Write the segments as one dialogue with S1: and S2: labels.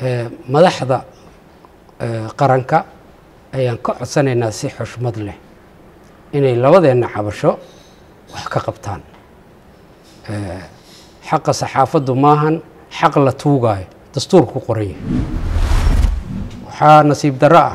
S1: madaxda qaranka ayaan ka codsanaynaa si xushmad leh inay labadeenna cabasho wax ka qabtaan xaqa saxaafaddu maahan xaq la tuugaayo dastuurku qoran yahay waxaa nasiib darro ah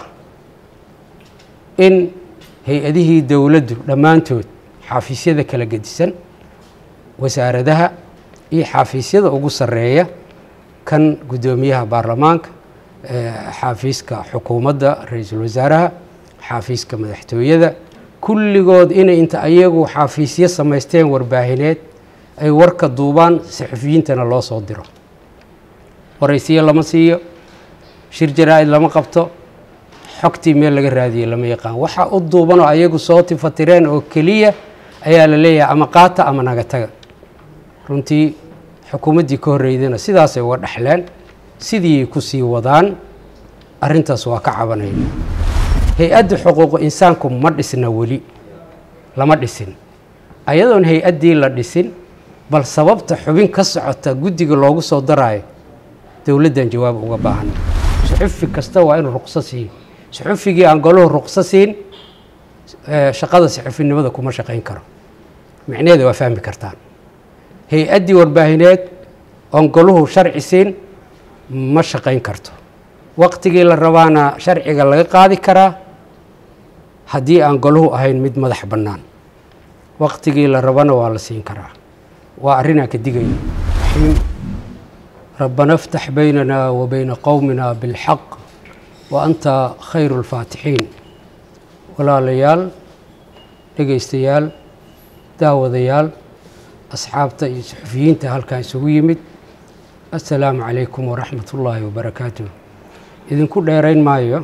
S1: in hay-adihii dowladdu dhammaantood xafiisyada kala gedisan wasaaradaha iyo xafiisyada ugu sarreeya kan guddoomiyaha baarlamaanka xaafiiska xukuumadda ra-iisul wasaaraha xaafiiska madaxtooyada kulligood inay inta ayagu xafiisyo samaysteen warbaahineed ay warka duubaan saxufiyiintana loo soo diro waraysiyo lama siiyo shir jaraa-id lama qabto xogtii meel laga raadiyey lama yaqaan waxaa u duubanoo ayagu soo tifatireen oo keliya ayaa la leeyahay ama qaata ama naga taga runtii xukuumaddii ka horreydana sidaasay uga dhexleen sidiiay ku sii wadaan arrintaas waa ka cabanayna hay-adda xuquuqu insaanku ma dhisna weli lama dhisin ayadoon hay-addii la dhisin bal sababta xubin ka socota guddiga loogu soo daraayo dowladdan jawaab uga baahana suxufi kasta waa inuu ruqso siiyo suxufigii aan goluhu ruqso siin shaqada saxufinimada kuma shaqayn karo micnaheeda waa fahmi kartaan hay-addii warbaahineed oon goluhu sharci siin ma shaqayn karto waqtigii la rabaana sharciga laga qaadi karaa haddii aan goluhu ahayn mid madax bannaan waqtigii la rabana waa la siin karaa waa arrinaan ka digayno raxiim rabbana iftax baynana wa bayna qowmina bilxaq wa anta khayru lfaatixiin walaalayaal dhegaystayaal daawadayaal asxaabta iyo suxufiyiinta halkan isugu yimid assalaamu calaykum waraxmat ullaahi wabarakaatuh idinku dheerayn maayo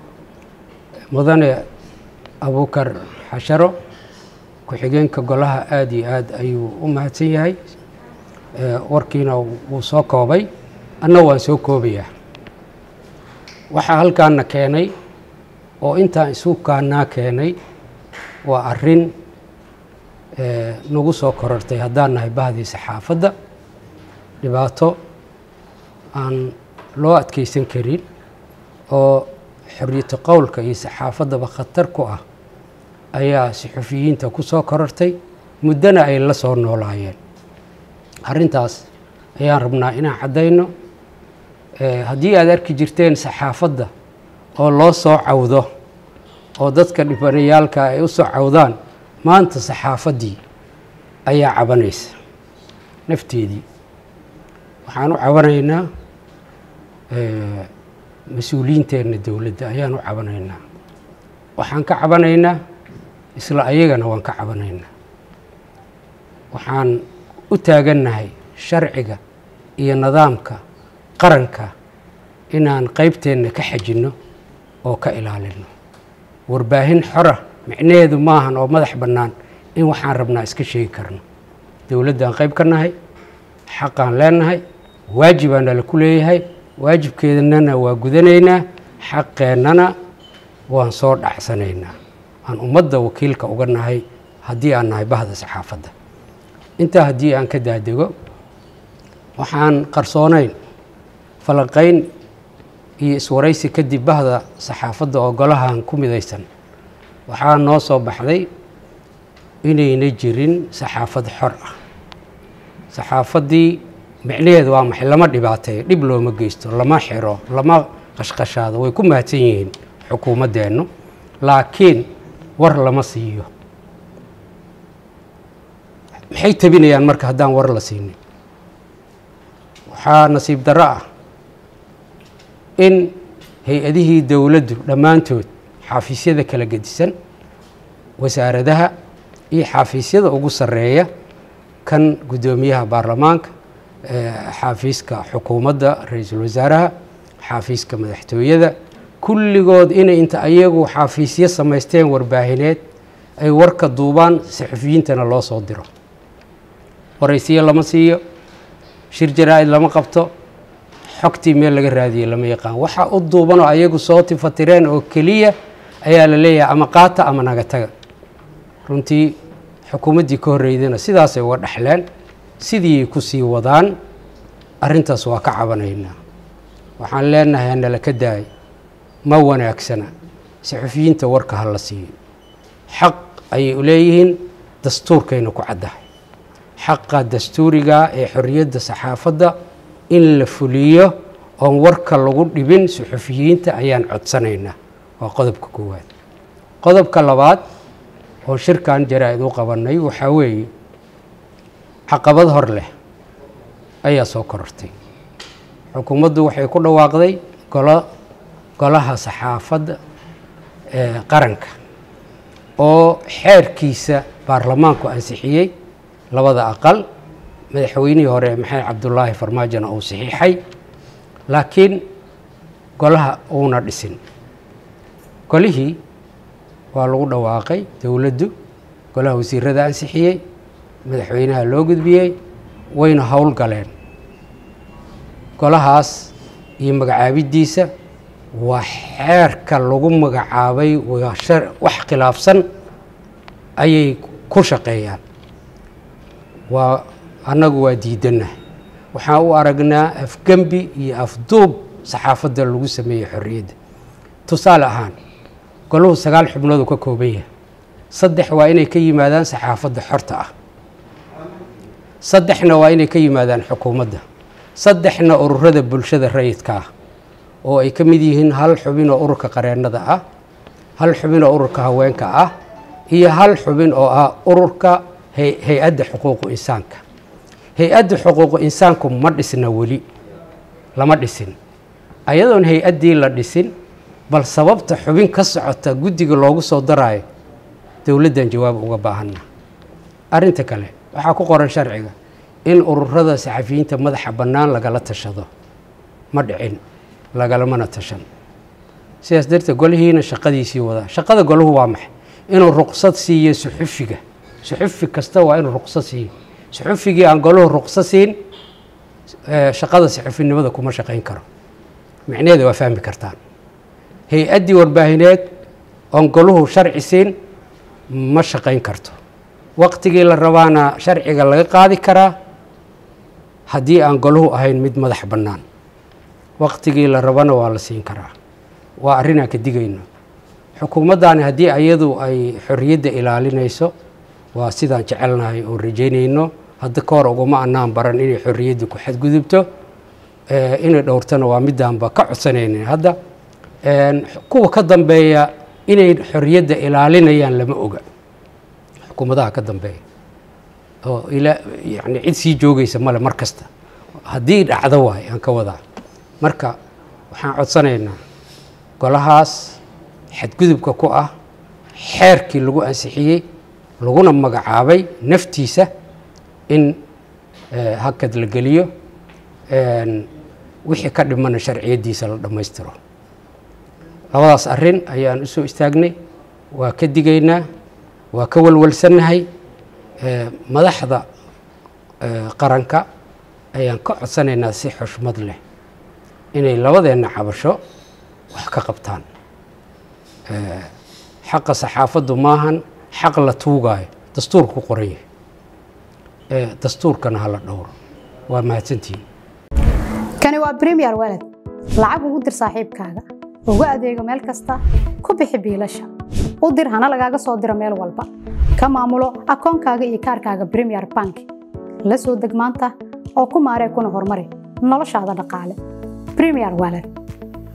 S1: mudane abuukar xasharo ku-xigeenka golaha aada iyo aad ayuu u mahadsan yahay warkiina wuu soo koobay anna waan soo koobayaa waxaa halkaana keenay oo intaan isu kaanaa keenay waa arrin nagu soo korortay haddaan nahay bahdii saxaafadda dhibaato aan loo adkeysan karin oo xoriyatu qowlka iyo saxaafaddaba khatar ku ah ayaa saxufiyiinta ku soo korortay muddona ay la soo noolaayeen arrintaas ayaan rabnaa inaan caddayno haddii aad arki jirteen saxaafadda oo loo soo cawdo oo dadka dhibanayaalka ay u soo cawdaan maanta saxaafaddii ayaa cabanaysa nafteedii waxaan u cabanaynaa mas-uuliyiinteenna dowladda ayaan u cabanaynaa waxaan ka cabanaynaa isla ayagana waan ka cabanaynaa waxaan u taagannahay sharciga iyo nidaamka qaranka inaan qeybteenna ka xajinno oo ka ilaalino warbaahin xora micnaheedu maahan oo madax bannaan in waxaan rabnaa iska sheegi karno dowladdaan qayb ka nahay xaqaan leenahay waajibaan nala ku leeyahay waajibkeednana waa gudanaynaa xaqeennana waan soo dhacsanaynaa aan ummadda wakiilka uga nahay haddii aan nahay bahda saxaafadda intaa haddii aan ka daadego waxaan qarsoonayn falanqayn iyo iswaraysi kadib bahda saxaafadda oo golahan ku midaysan waxaa noo soo baxday inayna jirin saxaafad xor ah saxaafaddii micnaheedu waa maxay lama dhibaateeyo dhib looma geysto lama xiro lama qashqashaado way ku mahadsan yihiin xukuumaddeennu laakiin war lama siiyo maxay tabinayaan marka haddaan war la siinin waxaa nasiib darro ah in hay-adihii dowladdu dhammaantood xafiisyada kala gedisan wasaaradaha iyo xafiisyada ugu sarreeya kan guddoomiyaha baarlamaanka xaafiiska xukuumadda ra-iisul wasaaraha xaafiiska madaxtooyada kulligood inay inta ayagu xafiisyo samaysteen warbaahineed ay warka duubaan saxufiyiintana loo soo diro waraysiyo lama siiyo shir jaraa-id lama qabto xogtii meel laga raadiyey lama yaqaan waxaa u duubanoo ayagu soo tifatireen oo keliya ayaa la leeyahay ama qaata ama naga taga runtii xukuumaddii ka horreydana sidaasay uga dhexleen sidiiay ku sii wadaan arrintaas waa ka cabanaynaa waxaan leenahay hanala ka daay ma wanaagsana saxufiyiinta warka ha la siiyo xaq ayay u leeyihiin dastuurkayna ku caddahay xaqa dastuuriga ee xorriyadda saxaafadda in la fuliyo oon warka lagu dhibin suxufiyiinta ayaan codsanaynaa waa qodobka koowaad qodobka labaad oo shirkan jaraa-id u qabanay waxaa weeye caqabad hor leh ayaa soo korortay xukuumaddu waxay ku dhawaaqday golo golaha saxaafadda ee qaranka oo xeerkiisa baarlamaanku ansixiyey labada aqal madaxweynihii hore maxamed cabdulaahi farmaajona uu saxiixay laakiin golaha uuna dhisin golihii waa lagu dhawaaqay dowladdu golaha wasiirada ansixiyey madaxweynaha loo gudbiyey wayna howl galeen golahaas iyo magacaabiddiisa waa xeerka lagu magacaabay waa wax khilaafsan ayay ku shaqeeyaan waa annagu waa diidannahay waxaan u aragnaa afgembi iyo afduub saxaafadda lagu sameeyey xorriyadda tusaale ahaan golahu sagaal xubnooduu ka kooban yahay saddex waa inay ka yimaadaan saxaafadda xorta ah saddexna waa inay ka yimaadaan xukuumadda saddexna ururada bulshada rayidka ah oo ay ka mid yihiin hal xubin oo ururka qareennada ah hal xubin oo ururka haweenka ah iyo hal xubin oo ah ururka hay-adda xuquuqu insaanka hay-adda xuquuqu insaanku ma dhisna weli lama dhisin ayadoon hay-addii la dhisin bal sababta xubin ka socota guddiga loogu soo daraayo dowladdan jawaab uga baahanna arrinta kale waxaa ku qoran sharciga in ururada saxafiyiinta madaxa bannaan lagala tashado ma dhicin lagalamana tashan sidaas darteed golihiina shaqadiisii wadaa shaqada golahu waa maxay inuu ruqsad siiyo suxufiga suxufi kasta waa inuu ruqsad siiyo suxufigii aan golahu ruqsad siin shaqada saxufinimada kuma shaqayn karo micnaheeda waa fahmi kartaan hay-addii warbaahineed oon golahu sharci siin ma shaqayn karto waqtigii la rabaana sharciga laga qaadi karaa haddii aan golahu ahayn mid madax bannaan waqtigii la rabana waa la siin karaa waa arrinaan ka digayno xukuumaddaani haddii ayadu ay xorriyadda ilaalinayso waa sidaan jecelnahay oo rajaynayno hadda ka hor uguma annaan baran inay xorriyadda ku xadgudubto inay dhowrtana waa midaanba ka codsanaynin hadda kuwa ka dambeeya inay xorriyadda ilaalinayaan lama oga xukuumadaha ka dambeeya oo ila yani cid sii joogaysa male mar kasta haddii dhacdo waay aan ka wadaa marka waxaan codsanaynaa golahaas xadgudubka ku ah xeerkii lagu ansixiyey laguna magacaabay naftiisa in hakad la geliyo wixii ka dhimana sharciyaddiisa la dhammaystiro labadaas arrin ayaan u soo istaagnay waa ka digaynaa waa ka walwalsannahay madaxda qaranka ayaan ka codsanaynaa si xushmad leh inay labadeenna cabasho wax ka qabtaan xaqa saxaafaddu maahan xaq la tuugaayo dastuurka ku qoran yahay dastuurkana hala dhowro waa mahadsantihin
S2: kani waa bremiyer walad lacag ugu dir saaxiibkaaga ugu adeego meel kasta ku bixi biilasha u dir hana lagaaga soo diro meel walba ka maamulo akoonkaaga iyo kaarkaaga bremiyer bank la soo deg maanta oo ku maaree kuna horumari noloshaada dhaqaale bremiyer walad